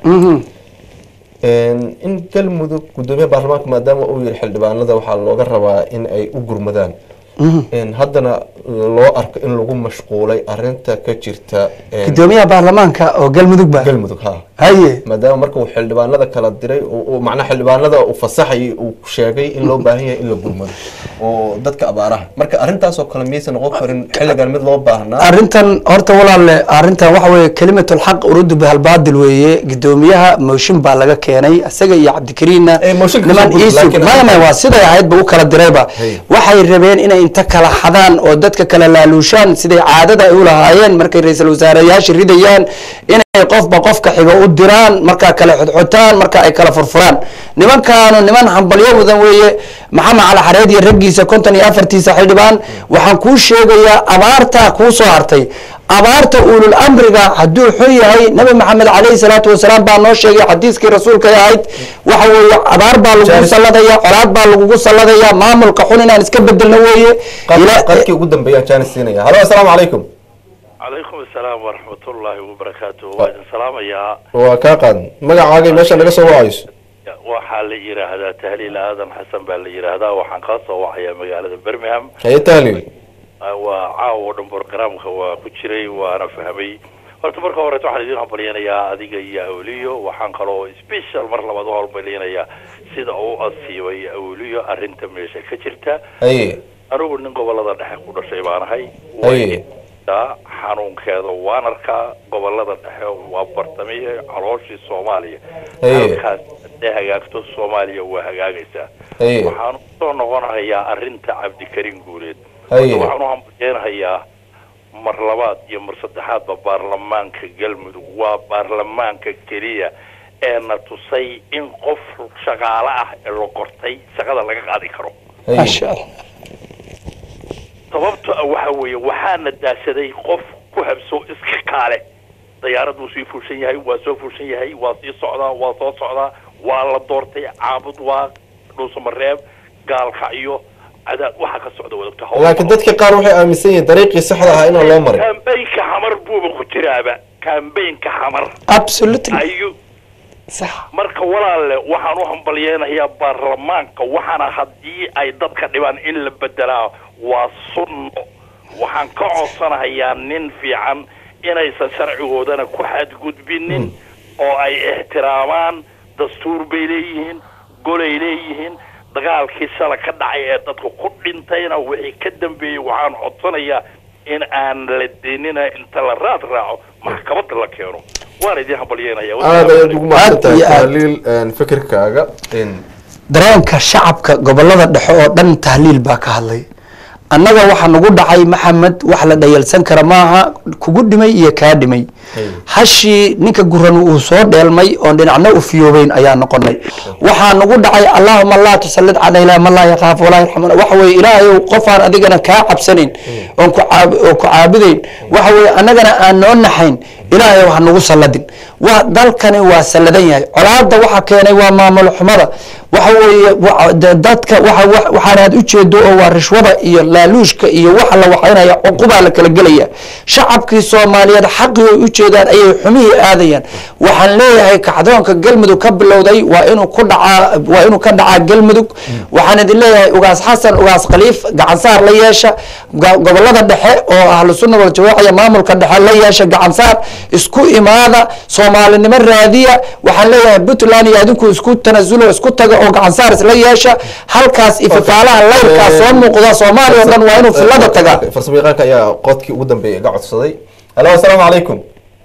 Een, in galmudug gudoomiyaha baarlamaanka maadaama uu yihi xildhibaanada waxaa looga rabaa in ay u gurmadaan Een, haddana loo arko in lagu mashquulay arinta ka jirta een, gudoomiyaha baarlamaanka oo galmudug ba galmudug ha haye maadaama marka uu xildhibaanada kala diray uu- uu macnaha xildhibaanada uu fasaxayay uu sheegay in loo baahan yahay in la gurmado oo dadka abaaraha marka arrintaasoo kale miyaysan noqon karin xilligan mid loo baahnaa arrintan horta walaale arrintan waxa weeye kelimatul xaq uruddu bihalbaadil weeye gudoomiyaha mooshin baa laga keenay isaga iyo cabdikariinna Eh, mooshinka niman soo gudub, iisug laakiin- maya maya waa siday ahaydba u kala dirayba Hey. waxay rabeen inay inta kala xadaan oo dadka kala laaluushaan siday caadada ay u lahaayeen markay ra-iisul wasaareyaasha ridayaan inay qofba qofka xiga u diraan markaa kala xodxotaan marka ay kala furfuraan nimankaanu niman hambalyo mudan weeye maxamed cali xareed iyo raggiisa konton iyo afartiisa xildhibaan waxaan kuu sheegayaa abaartaa kuu soo hartay abaarta ulul amriga hadduu xun yahay nabi maxamed calayhi salaatu wasalaam baa noo sheegay xadiiskii rasuulka ay ahayd waxa weeye abaar baa lagugu Jaaris. salladaya colaad baa lagugu salladaya maamulka xun inaan iska bedelno weeye Ila- qadkii ugu dambeeyaan jaanis siinaya halo assalaamu calaykum calaykum asalaam waraxmatullaahi wabarakaatu waa idin salaamayaa waa kaa qaadan magacaaga iyo meesha naga soo wacayso waxaa la yidhaahdaa tahliil aadan xasan baa la yidhaahdaa waxaan kaa soo wacayaa magaalada birmingham haye tahliil Ah, waa caawa oo dhan programka waa ku jiray waana fahmay horta marka horeeto waxaan idin hambalyanayaa adiga iyo awliyo waxaan kaloo special mar labaad u hambalyanayaa sida uu asiibay awliyo arrinta meesha ka jirta haye anigu nin gobolada dhexe ku dhashay baan ahay Haye. Waa xanuunkeeda waan arkaa gobolada dhexe waa bartamiye calooshii soomaaliya Haye. halkaas hadday hagaagto soomaaliya waa hagaagaysaa haye waxaan usoo noqonahayaa arrinta cabdikarim guuleed Haye. waxaan u hambalyeynahayaa mar labaad iyo mar saddexaadba baarlamaanka galmudug waa baarlamaanka keliya ee na tusay in qof shaqaale ah ee la qortay shaqada laga qaadi karo haye maasha allah sababto ah waxa weeye waxaana daashaday qof ku habso iska kaale dayaarad wuu sii fuushan yahay waa soo fuushan yahay waa sii socdaa waa soo socdaa waa la doortay caabud waa dhuusamareeb gaalkacyo cadaad waxa ka socda wadagta laakiin dadka qaar waxay aaminsan yihiin dariiqii saxda ahaa inaan loo marin kambaynka xamar buuba ku jiraaba kambaynka xamar absolutely ayuu sax marka walaalle waxaan u hambalyeynayaa baarlamaanka waxaana haddii ay dadka dhibaan in la bedelaa waa sunno waxaan ka codsanahayaa nin fiican inaysan sharcigoodana ku xadgudbinin oo ay ixtiraamaan dastuur bay leeyihiin golay leeyihiin dagaalkii shala ka dhacay ee dadka ku dhintayna wixii ka dambeeyey waxaan codsanayaa in aan la denina inta la raad raaco maxkamadda la keeno waan idin hambalyeynaya aad ayaad ugu mahadsantahay Aad iyo aad. tahliil een, fikirkaaga in dareenka shacabka gobolada dhexe oo dhan tahliil baa ka hadlay annaga waxaa nagu dhacay maxamed wax la dhayalsan kara maaha kugu dhimay iyo kaa dhimay hashii ninka guran uu soo dheelmay oon dhinacna u fiyoobeyn ayaa noqonay waxaa nagu dhacay allahuma laa tusallid calayna man laa yakhaaf walaa yarxamuna waxa weye ilaahayow qofaan adigana kaa cabsanayn oon ku caab- oo ku caabudayn waxa weye annagana aan noo naxayn ilaahayow ha nagu salladin wa dalkani waa salladan yahay colaadda waxa keenay waa maamul xumada waxa weeye wa- de- dadka waxa wa- waxaan aad ujeedo oo waa rishwada iyo laaluushka iyo waxa la waxaynaya cuqubaa la kala gelaya shacabkii soomaaliyeed xaqii ay ujeedaan ayay xumihii aadayaan waxaan leeyahay kacdoonka galmudug ka bilowday waa inuu ku dhacaa waa inuu ka dhacaa galmudug waxaan idin leeyahay ugaas xasan ugaas khaliif gacansaar la yeesha ga- gobolada dhexe oo ahlu sunna wal jamaaca iyo maamulka dhexe la yeesha gacansaar isku imaada soomaalinimo raadiya waxaan leeyahay puntland iyo adinku isku tanasulo isku taga oo gacansaar isla yeesha halkaas ififaalaha layrkaa soo muuqda soomaaliya oo dhan waa inuu filada tagaa farsamo yaqaanka ayaa qodkii ugu dambeeyay iga codsaday alo asalaamu calaykum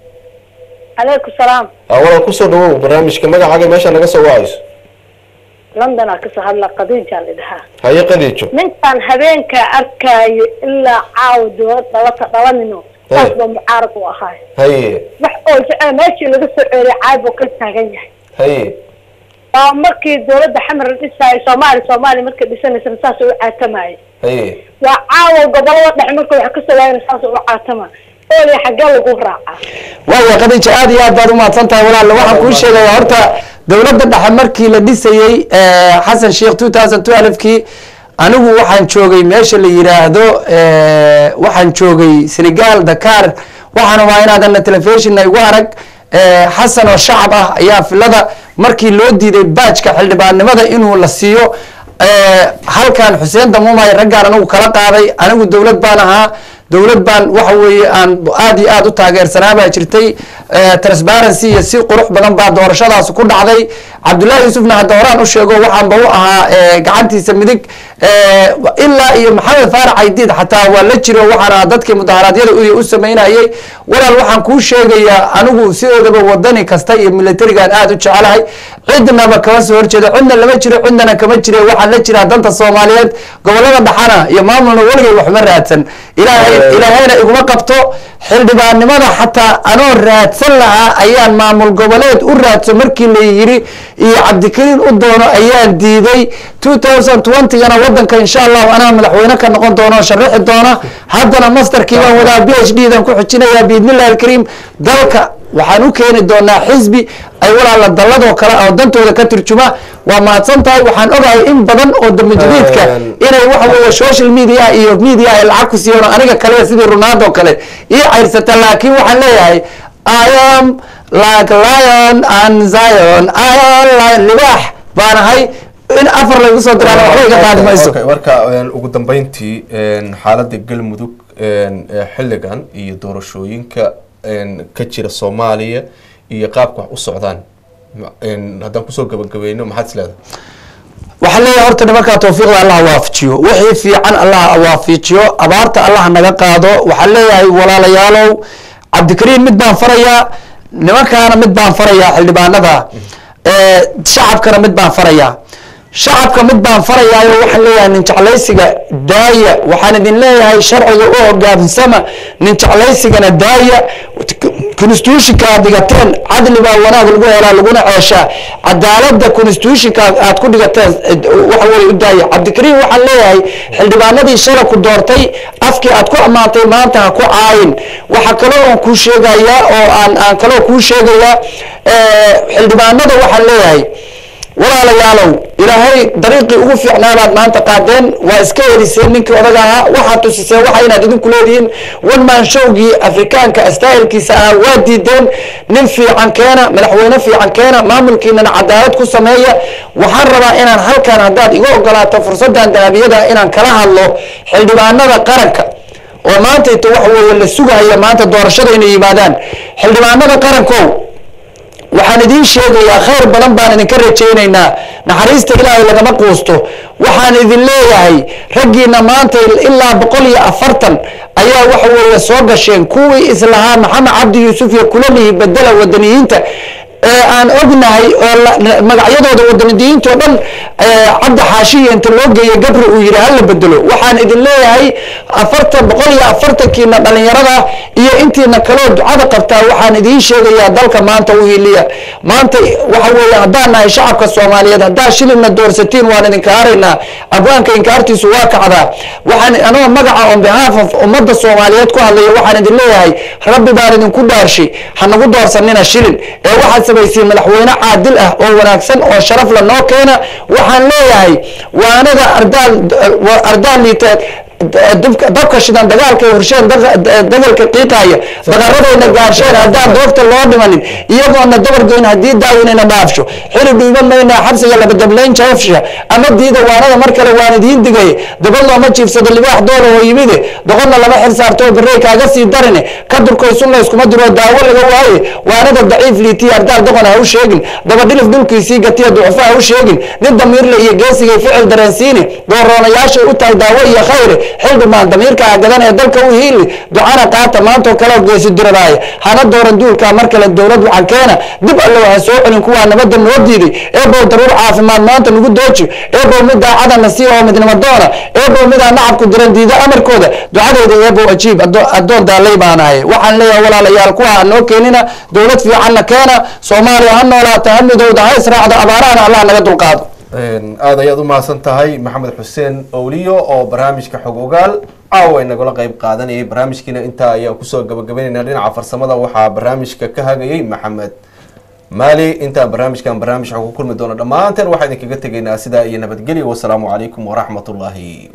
calaykum salaam awalal kusoo dhawow barnaamijka magacaaga meesha naga soo wacayso london aa kasoo hadla qadiijaa la dhahaa haye qadiijo ninkan habeenka arkaayo ilaa caawa dowlad dhalata dhalanino saas baa mucaarad u ahaay haye wax oo jecel meeshii laga soo ceeriya caayb oo ka taagan yahay haye waa markii dowladda xamar la dhisaayo soomaali soomaaliya markay dhisanaysana saas u caatamayay haye waa caawa gobolada dhexe marka wax kasoo waayana saas u caatama oolya xaggee lagu raacaa waaya qadiija aad iyo aad baad umahadsan tahay walaal waxaan kuu sheegaya horta dowladda dhexe markii la dhisayey eh, xasan sheikh two thousand twelve kii anigu waxaan joogay meesha la yiraahdo eh, waxaan joogay senegal dakar waxaana waa inaadana telefishina igu arag eh, xasan oo shacab ah ayaa filada markii loo diiday baajka xildhibaannimada inuu la siiyo eh, halkan xuseen damuumay raggaan anigu kala qaaday anigu dowlad baan ahaa dowlad baan waxa weeye aan aad iyo aad u taageersanaa baa jirtay eh, transparency iyo si qurux badan baa doorashadaas ku dhacday cabdullaahi yuusufna hadda horaan u sheego waxaanba u ahaa eh, gacantiisa midig eh, ilaa iyo maxamed faarax aydiid xataa waa la jiro waxaan ahaa dadkii mudaharaadyada u u samaynayay walaal waxaan kuu sheegayaa anigu sidoodaba wadani kasta iyo militarigaan aad u jecelahay cidnaba kama soo horjeedo cidna lama jiro cidnana kama jire waxaan la jiraa danta soomaaliyeed gobolada dhaxana iyo maamulna weligay waxma raadsan ilaahay ilaahayna iguma qabto xildhibaannimada xataa anoo raadsan lahaa ayaan maamul goboleed u raadso markii la yiri iyo cabdikariin u doono ayaan diiday two thousand twentygana wadanka insha allahu anaa madaxweyne ka noqon doono sharaxi doona haddana masterkii baan wadaa b h d dan ku xijinayaa biidnillahi alkariim dalka waxaan u keeni doonaa xisbi ay walaala dalladoo kale oo dantooda ka turjuma waa mahadsan tahay waxaan ogahay in badan oo dambe jadiidka inay waxa weeye social media iyo media ay lacag ku siiyeen oo aniga kale sidii ronaldo kale ii cayrsata laakiin waxaan leeyahay i am like lion and zion i am lion libaax baan ahay in afar laygu soo diraan waxba iga qaadi mayso Okay, marka een, ugu dambeyntii een, xaaladda galmudug een, ee xilligan iyo doorashooyinka een, ka jira soomaaliya iyo qaabka wax u socdaan Ma- een, haddaan kusoo gabagabeyno maxaad is leedahay waxaan leeyahay horta nimankaa tawfiiqda allah waafajiyo wixii fiican allah waafajiyo abaarta allah naga qaado waxaan leeyahay walaalayaalow cabdikariim mid baan farayaa nimankaana mid baan farayaa xildhibaanada ee, shacabkana mid baan farayaa shacabka mid baan farayaayo waxaan leeyahay nin jeclaysiga daaya waxaan idin leeyahay sharciga u hogaansama nin jeclaysigana daaya constitutionka aad dhigateen cadli baa wanaag lagu helaa laguna ceeshaa cadaalada constitutionka aad ku dhigateen eh, waxa weye u daaya cabdikariim waxaan leeyahay xildhibaanadii shala ku doortay afkii aad ku ammaantay maanta ha ku caayin waxa kaloo aan kuu sheegayaa oo aan aan kaloo kuu sheegayaa eh, xildhibaanada waxaan leeyahay walaalayaalow ilaahay dariiqii ugu fiicnaabaad maanta qaadeen waa iska eriseen ninkii odaga ahaa waxaad tusiseen waxa inaad idinku leedihiin one man showgii afrikaanka astaahilkiisa ahaa waa diideen nin fiican keena madaxweyne fiican keena maamulkiinana cadaalad ku sameeya waxaan rabaa inaan halkan haddaad iga ogolaato fursadan dahabiyada inaan kala hadlo xildhibaanada qaranka oo maanta ito waxa weeye la sugahaya maanta doorashada inay yimaadaan xildhibaanada qarankow waxaan idiin sheegayaa khayr badan baan idinka rajaynaynaa naxariista ilaahay lagama quusto waxaan idin leeyahay raggiina maanta ilaa boqol iyo afartan ayaa waxa weeye soo gasheen kuwii islahaa maxamed cabdi yuusuf iyo kulalihi bedela wadaniyiinta ee aan ognahay oo la- magacyadooda wadaniyiinto dhan ee, cabdi xaashiya inta loo geeyey gabri uu yidhi hala bedelo waxaan idin leeyahay afartan boqol iyo afartankiina dhalinyarada iyo intiina kaloo ducada qabtaa waxaan idiin sheegayaa dalka maanta u hiiliya maanta waxa weeye haddaan nahay shacabka soomaaliyeed haddaa shilina doorsatiin waan idinka haraynaa abwaanka inkaartiisu waa kacdaa waxaan anoo magaca on behalf of ummadda soomaaliyeed ku hadlaya waxaan idin leeyahay rabbi baan idinku dhaarshay ha nagu doorsanina shilin ee waxaad samaysiin madaxweyne caadil ah oo wanaagsan oo sharaf la noo keena waxaan leeyahay waanada ardaal ardaal liiteed dabka dabka shidan dagaalka horsheen dagalka qiiqaaya daqaradayna gaarsheen haddaan doogta loo dhimanin iyagoona dabargoyn haddii daawinayna dhaafsho xili dhiiban maynaa xabsiga labadablayn jaafsha ama diida waanada mar kale waan idiin digay dabad looma jiifsado libaax doola oo yimide doqonna lama xil saartoo barrey kaaga sii darine ka durkoysun layskuma diro daawo laga waaye waanada daciif liitiya ardaal doqon ha u sheegin dabadhilif dhulkiisii gatiya ducufo ha u sheegin nin damiirle iyo geesigay ficil dareensiini dooroonayaashay u tahay daawo iyo khayre xildhibaan damiirka gadan ee dalka u hiili ducana qaata maantoo kale geesi diradaaye hana dooran duulka mar kale dowlad waxaan keena dib allow ha soo celin kuwaa nabadda noo diiday eebow daruur caafimaad maanta nagu dooji eebow mid daacadana sii oo midnimo doona eebow midaa nacabku diran diida amarkooda ducadeyda eebow ajiib addo- addoon daalay baan ahay waxaan leeyahay walaalayaal kuwa ha noo keenina dowlad fiicanna keena soomaaliya ha noolaata ha midowda ha israacdo abaarahana allah naga dulqaado aada ayaad u mahadsan tahay maxamed xuseen owliyo oo barnaamijka xog ogaal caawa nagala qeyb qaadanayay barnaamijkiina intaa ayaan kusoo gabagabeynayna dhinaca farsamada waxaa barnaamijka ka hagayay maxamed maali intaan barnaamijkan barnaamij xog ku kulmi doono dhammaanteen waxaa idinkaga tegaynaa sidaa iyo nabadgelyo wasalaamu calaykum waraxmat ullaahi